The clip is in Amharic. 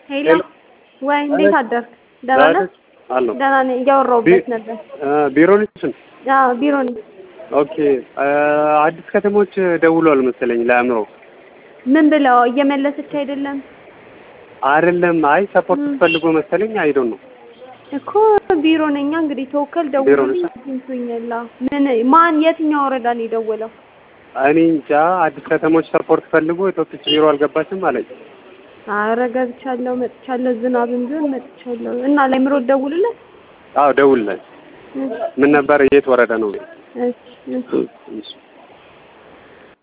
ሄሎ ሄሎ። ወይ እንዴት አደርክ? ደህና ነህ? አለሁ ደህና ነኝ። እያወራሁበት ነበር። ቢሮ ነሽ? አዎ ቢሮ ነኝ። ኦኬ አዲስ ከተሞች ደውሏል መሰለኝ ለአእምሮ ምን ብለው እየመለሰች አይደለም አይደለም። አይ ሰፖርት ፈልጎ መሰለኝ አይዶን ነው እኮ ቢሮ ነኛ። እንግዲህ ተወከል ቢሮ ደውሎልኝ ነሽ? አግኝቶኛል። አዎ። ምን ማን የትኛው ወረዳ ነው የደወለው? እኔ እንጃ። አዲስ ከተሞች ሰፖርት ፈልጎ የቶፒክ ቢሮ አልገባችም አለኝ። አረ ገብቻለሁ፣ መጥቻለሁ። ዝናብም ቢሆን መጥቻለሁ። እና ለአእምሮ ደውልለት። አዎ ደውልለት። ምን ነበር? የት ወረዳ ነው? እሺ እሺ እሺ